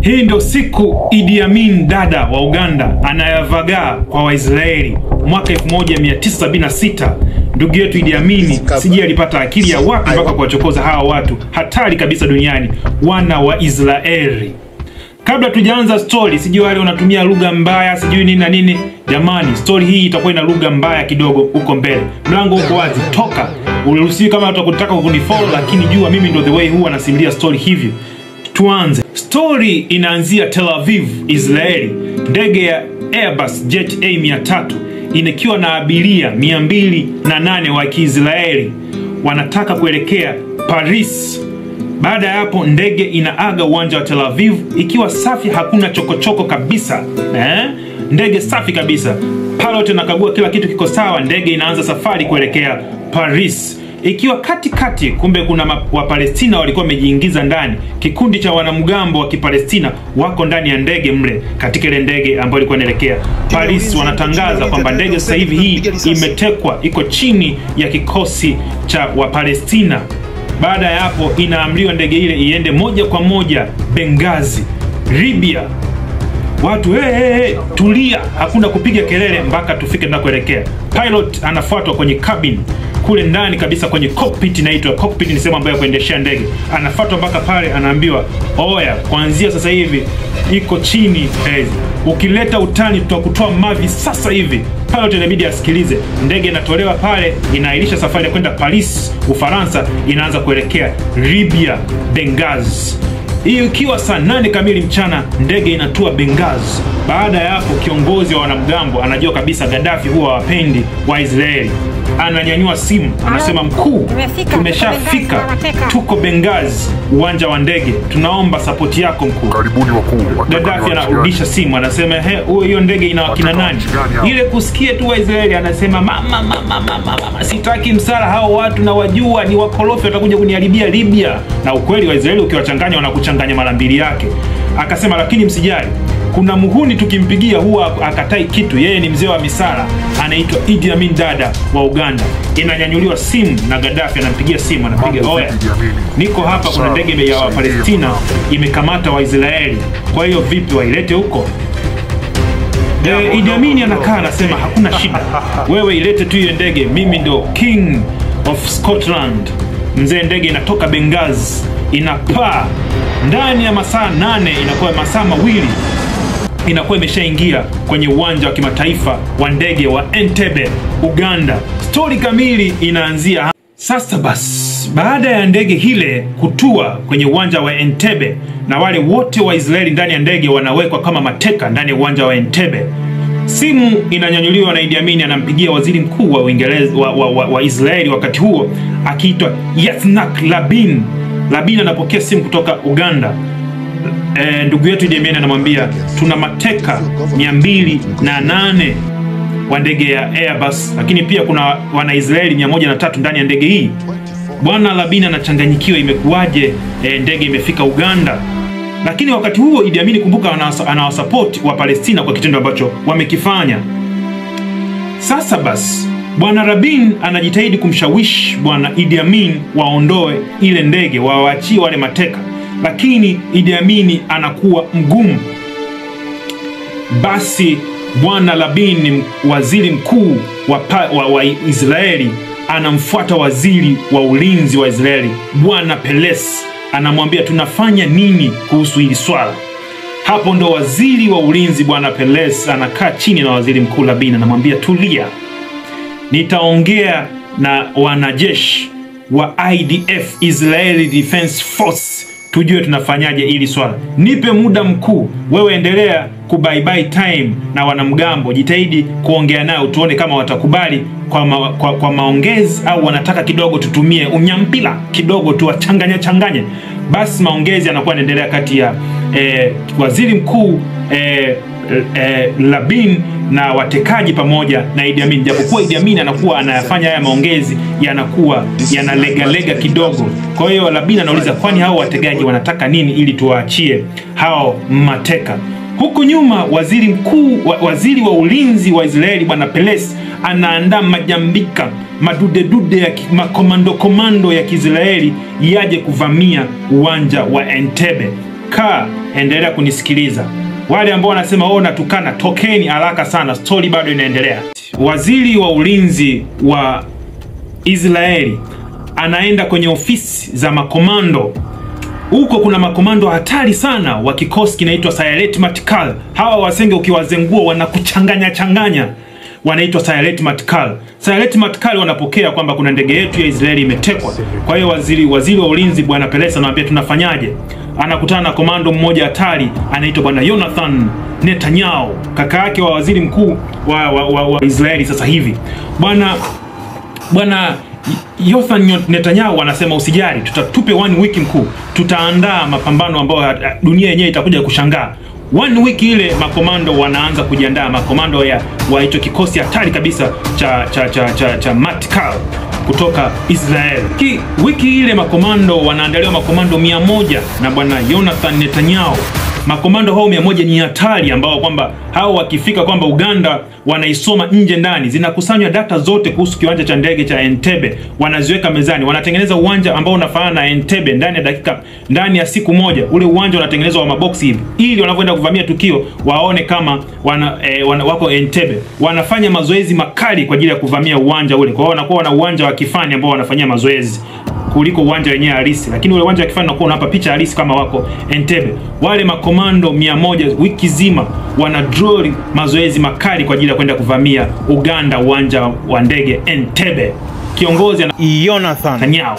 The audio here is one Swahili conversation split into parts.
Hii ndio siku Idi Amin dada wa Uganda anayavagaa kwa Waisraeli mwaka 1976. Ndugu yetu Idi Amin sijui alipata akili ya wapi mpaka kuwachokoza hawa watu hatari kabisa duniani, wana wa Israeli. Kabla tujaanza story, sijui wale wanatumia lugha mbaya sijui nini na nini. Jamani, story hii itakuwa ina lugha mbaya kidogo huko mbele. Mlango uko wazi, toka. Uliruhusiwi kama utakutaka kunifollow, lakini jua mimi ndo the way huwa nasimulia story hivyo. Tuanze. Story inaanzia Tel Aviv, Israeli. Ndege ya Airbus Jet A300 inakiwa na abiria 208 wa Kiisraeli wanataka kuelekea Paris. Baada ya hapo ndege inaaga uwanja wa Tel Aviv ikiwa safi, hakuna chokochoko kabisa eh? Ndege safi kabisa. Pilot anakagua kila kitu kiko sawa, ndege inaanza safari kuelekea Paris ikiwa katikati kati, kumbe kuna Wapalestina walikuwa wamejiingiza ndani. Kikundi cha wanamgambo wa Kipalestina wako ndani ya ndege mle, katika ile ndege ambayo ilikuwa inaelekea Paris. Wanatangaza kwamba ndege sasa hivi hii imetekwa, iko chini ya kikosi cha Wapalestina. Baada ya hapo, inaamriwa ndege ile iende moja kwa moja Benghazi, Libya. Watu hey, hey, hey, tulia, hakuna kupiga kelele mpaka tufike tunakoelekea. Pilot anafuatwa kwenye cabin kule ndani kabisa kwenye cockpit inaitwa cockpit ni sehemu ambayo ya kuendeshea ndege anafuatwa mpaka pale anaambiwa oya kuanzia sasa hivi iko chini eh, ukileta utani tutakutoa mavi sasa hivi pilot inabidi asikilize ndege inatolewa pale inaahirisha safari ya kwenda paris ufaransa inaanza kuelekea libya benghazi hiyo ikiwa saa nane kamili mchana ndege inatua Benghazi. Baada ya hapo, kiongozi wa wanamgambo anajua kabisa Gaddafi huwa hawapendi Waisraeli, ananyanyua simu anasema, mkuu, tumeshafika, tuko Benghazi, uwanja wa ndege, tunaomba sapoti yako mkuu. Karibuni wakuu. Gaddafi anarudisha simu anasema, he, huyo hiyo ndege ina wakina nani? Ile kusikia tu Waisraeli anasema, mama, mama, mama, mama, sitaki msala, hao watu na wajua ni wakorofi, watakuja kuniharibia Libya. Na ukweli Waisraeli ukiwachanganya wanakuchanganya mara mbili yake. Akasema, lakini msijali kuna muhuni tukimpigia huwa akatai kitu. Yeye ni mzee wa misara, anaitwa Idi Amin dada wa Uganda. Inanyanyuliwa simu na Gaddafi anampigia simu, anapiga oya, niko hapa, kuna ndege ya Wapalestina imekamata Waisraeli, kwa hiyo vipi, wailete huko? E, Idi Amin anakaa anasema, hakuna shida, wewe ilete tu hiyo ndege, mimi ndo king of Scotland. Mzee, ndege inatoka Benghazi inapaa ndani ya masaa nane, inakuwa masaa mawili inakuwa imeshaingia kwenye uwanja wa kimataifa wa ndege wa Entebbe, Uganda. Stori kamili inaanzia sasa. Basi, baada ya ndege hile kutua kwenye uwanja wa Entebbe na wale wote wa Israeli ndani ya ndege wanawekwa kama mateka ndani ya uwanja wa Entebbe, simu inanyanyuliwa na Idi Amin anampigia waziri mkuu wa Uingereza wa, wa, wa, wa Israeli wakati huo akiitwa Yitzhak Rabin. Rabin anapokea simu kutoka Uganda. E, ndugu yetu Idi Amin anamwambia tuna mateka mia mbili na nane wa ndege ya Airbus, lakini pia kuna Wanaisraeli mia moja na tatu ndani ya ndege hii. Bwana Rabin anachanganyikiwa, imekuwaje e, ndege imefika Uganda? Lakini wakati huo Idi Amin, kumbuka, anawasapoti wa Palestina kwa kitendo ambacho wamekifanya. Sasa basi Bwana Rabin anajitahidi kumshawishi Bwana Idi Amin waondoe ile ndege, wawaachie wale mateka lakini Idi Amin anakuwa mgumu. Basi bwana Rabin, waziri mkuu wa, wa, wa Israeli, anamfuata waziri wa ulinzi wa Israeli bwana Peres, anamwambia tunafanya nini kuhusu hili swala. Hapo ndo waziri wa ulinzi bwana Peres anakaa chini na waziri mkuu Rabin, anamwambia tulia, nitaongea na wanajeshi wa IDF, Israeli Defense Force tujue tunafanyaje ili swala. Nipe muda mkuu, wewe endelea kubaibai time na wanamgambo, jitahidi kuongea nao, tuone kama watakubali kwa, ma, kwa, kwa maongezi au wanataka kidogo tutumie unyampila kidogo tuwachanganye changanye. Basi maongezi yanakuwa yanaendelea kati ya eh, waziri mkuu eh, eh, Rabin na watekaji pamoja na Idi Amin, japokuwa Idi Amin anakuwa anayafanya haya maongezi yanakuwa yanalegalega kidogo. Kwa hiyo Rabin anauliza kwani hao wategaji wanataka nini ili tuwaachie hao mateka? Huku nyuma waziri mkuu wa, waziri wa ulinzi wa Israeli bwana Peres anaandaa majambika madudedude ya makomando komando ya Kiisraeli yaje kuvamia uwanja wa Entebbe. kaa, endelea kunisikiliza. Wale ambao wanasema oh, natukana, tokeni haraka sana, stori bado inaendelea. Waziri wa ulinzi wa Israeli anaenda kwenye ofisi za makomando huko kuna makomando hatari sana wa kikosi kinaitwa Sayalet Matkal. Hawa wasenge ukiwazengua wanakuchanganya changanya, wanaitwa Sayalet Matkal. Sayalet Matkal wanapokea kwamba kuna ndege yetu ya Israeli imetekwa. Kwa hiyo waziri waziri wa ulinzi bwana Pelesa anamwambia tunafanyaje? Anakutana na komando mmoja hatari anaitwa bwana Jonathan Netanyahu, kaka yake wa waziri mkuu wa, wa, wa, wa Israeli sasa hivi bwana bwana Yothan Netanyahu anasema usijali, tutatupe one week mkuu, tutaandaa mapambano ambayo dunia yenyewe itakuja kushangaa. One week ile makomando wanaanza kujiandaa, makomando ya wa hicho kikosi hatari kabisa cha cha cha cha, cha Matkal kutoka Israel. Ki, wiki ile makomando wanaandaliwa makomando mia moja na bwana Jonathan Netanyahu. Makomando hao mia moja ni hatari, ambao kwamba hao wakifika kwamba Uganda wanaisoma nje ndani, zinakusanywa data zote kuhusu kiwanja cha ndege cha Entebbe, wanaziweka mezani, wanatengeneza uwanja ambao unafanana na Entebbe ndani ya dakika, ndani ya siku moja. Ule uwanja unatengenezwa wa maboksi hivi, ili wanavyoenda kuvamia tukio waone kama wana, eh, wana, wako Entebbe. Wanafanya mazoezi makali kwa ajili ya kuvamia uwanja ule, kwa hiyo wanakuwa wana uwanja wa kifani ambao wanafanyia mazoezi kuliko uwanja wenyewe halisi, lakini ule uwanja wa kifani unakuwa unapa picha halisi kama wako Entebbe. Wale makomando mia moja wiki zima wana drill mazoezi makali kwa ajili ya kwenda kuvamia Uganda, uwanja wa ndege Entebbe. Kiongozi ana Jonathan Netanyahu.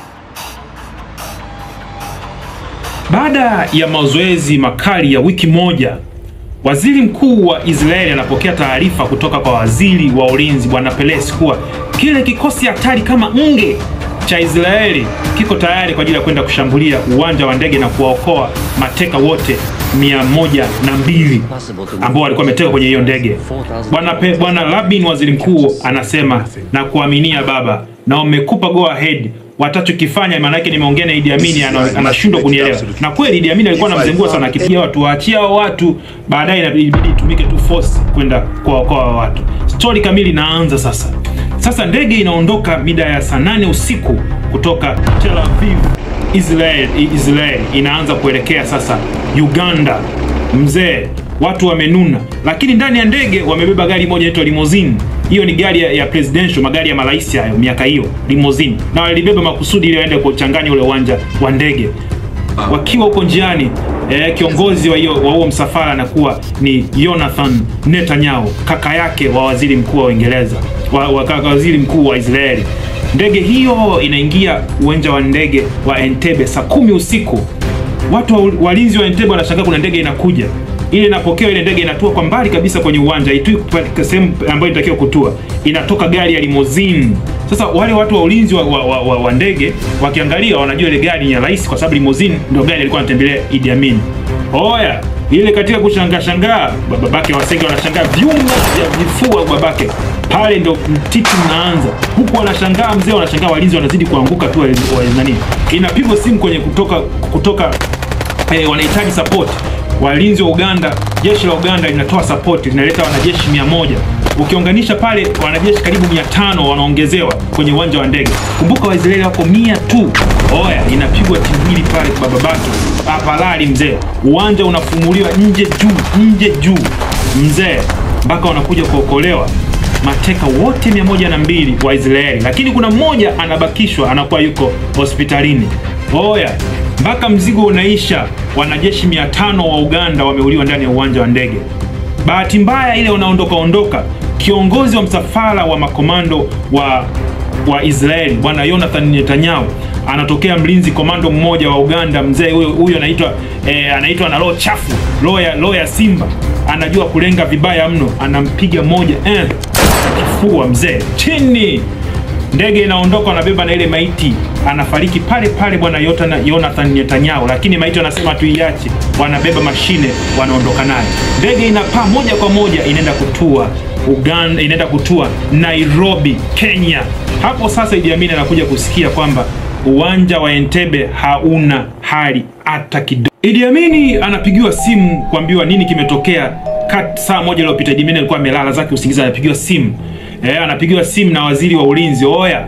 Baada ya mazoezi makali ya wiki moja, waziri mkuu wa Israeli anapokea taarifa kutoka kwa waziri wa ulinzi bwana Peres kuwa kile kikosi hatari kama nge cha Israeli kiko tayari kwa ajili ya kwenda kushambulia uwanja wa ndege na kuwaokoa mateka wote mia moja na mbili ambao walikuwa wameteka kwenye hiyo ndege. Bwana Pe- bwana Rabin, waziri mkuu, anasema na kuaminia baba, na umekupa go ahead watachokifanya maana yake nimeongea na Idi Amin ana- anashindwa kunielewa. Na kweli Idi Amin alikuwa anamzengua sana akipigia watu waachie hao watu, baadaye inabidi itumike tu force kwenda kuwaokoa hao watu. Stori kamili inaanza sasa. Sasa ndege inaondoka mida ya saa nane usiku kutoka Tel Aviv Israel, Israel inaanza kuelekea sasa Uganda. Mzee, watu wamenuna, lakini ndani ya ndege wamebeba gari moja inaitwa limousine. Hiyo ni gari ya, ya presidential, magari ya marais hayo miaka hiyo, limousine, na walibeba makusudi ili waende kuchanganya ule uwanja wa ndege. Wakiwa huko njiani eh, kiongozi wa hiyo wa huo msafara anakuwa ni Jonathan Netanyahu, kaka yake wa waziri mkuu wa Uingereza, wa, wa kaka waziri mkuu wa Israeli. Ndege hiyo inaingia uwanja wa ndege wa Entebbe saa kumi usiku. Watu wa walinzi wa Entebbe wanashangaa kuna ndege inakuja. Ile inapokea ile ndege inatua kwa mbali kabisa kwenye uwanja, itui katika sehemu ambayo inatakiwa kutua. Inatoka gari ya limousine. Sasa wale watu wa ulinzi wa, wa, wa, wa, wa ndege wakiangalia wanajua ile gari ni ya rais, kwa sababu limousine ndio gari alikuwa anatembelea Idi Amin. Oya, ile katika kushangaa shangaa, babake wasenge wanashangaa vyuma vya vifua babake pale ndo mtiti unaanza huku, wanashangaa mzee, wanashangaa walinzi wanazidi kuanguka tu wa, wa, nani, inapigwa simu kwenye kutoka kutoka eh, wanahitaji support. Walinzi wa Uganda, jeshi la Uganda linatoa support, linaleta wanajeshi mia moja ukiunganisha pale wanajeshi karibu mia tano wanaongezewa kwenye uwanja wa ndege. Kumbuka Waisraeli wako mia tu. Oya, inapigwa timbili pale bababatu apalali mzee, uwanja unafumuliwa nje juu, nje juu mzee, mpaka wanakuja kuokolewa mateka wote mia moja na mbili wa Israeli, lakini kuna mmoja anabakishwa, anakuwa yuko hospitalini. Oya, mpaka mzigo unaisha, wanajeshi mia tano wa Uganda wameuliwa ndani ya uwanja wa ndege. Bahati mbaya ile wanaondoka ondoka, kiongozi wa msafara wa makomando wa wa Israeli bwana Jonathan Netanyahu anatokea mlinzi komando mmoja wa Uganda, mzee huyo huyo anaitwa eh, anaitwa na roho chafu, roho ya roho ya simba, anajua kulenga vibaya mno, anampiga moja eh, kifua mzee chini ndege inaondoka, wanabeba na ile maiti, anafariki pale pale bwana Yotana- Jonathan Netanyahu, lakini maiti wanasema tuiache, wanabeba mashine, wanaondoka naye. Ndege inapaa moja kwa moja, inaenda kutua Uganda, inaenda kutua Nairobi, Kenya. Hapo sasa Idi Amin anakuja kusikia kwamba uwanja wa Entebbe hauna hali hata kidogo. Idi Amin anapigiwa simu kuambiwa nini kimetokea. Kat saa moja iliyopita Idi Amin alikuwa amelala zake usingizi, anapigiwa simu eh, anapigiwa simu na waziri wa ulinzi. Oya,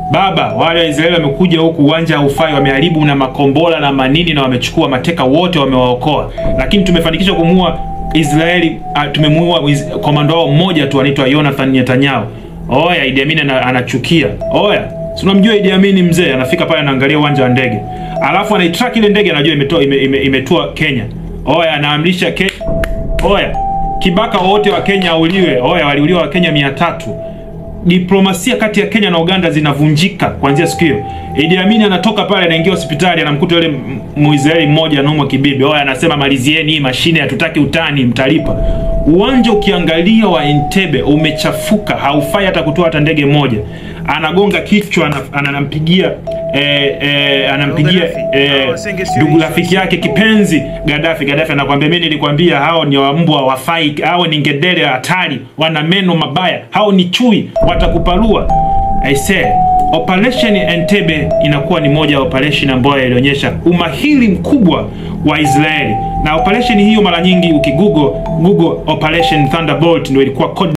baba wale Waisraeli wamekuja huku, uwanja haufai, wameharibu na makombora na manini, na wamechukua mateka wote, wamewaokoa, lakini tumefanikisha kumuua Israeli. Uh, tumemuua komando wao mmoja tu anaitwa Jonathan Netanyahu. Oya, Idi Amin anachukia. Oya, si unamjua Idi Amin mzee, anafika pale anaangalia uwanja wa ndege, alafu anaitrack ile ndege, anajua imetua ime, ime, imetua Kenya. Oya, anaamrisha ke... Oya, kibaka wote wa Kenya auliwe. Oya, waliuliwa wa Kenya mia tatu. Diplomasia kati ya Kenya na Uganda zinavunjika kuanzia siku hiyo. Idi Amin anatoka pale, anaingia hospitali, anamkuta yule Muisraeli mmoja anaumwa kibibi. Oya, anasema malizieni hii mashine, hatutaki utani, mtalipa. Uwanja ukiangalia wa Entebbe umechafuka, haufai hata kutoa hata ndege moja. Anagonga kichwa, anampigia eh, eh, anampigia ndugu rafiki yake kipenzi Gaddafi. Gaddafi anakwambia mimi nilikwambia hao ni wambwa wafai, hao ni ngedere hatari, wana meno mabaya, hao ni chui, watakupalua. I say Operation Entebbe inakuwa ni moja ya operation ambayo ilionyesha umahiri mkubwa wa Israeli, na operation hiyo mara nyingi ukigoogle Google Operation Thunderbolt ndio ilikuwa code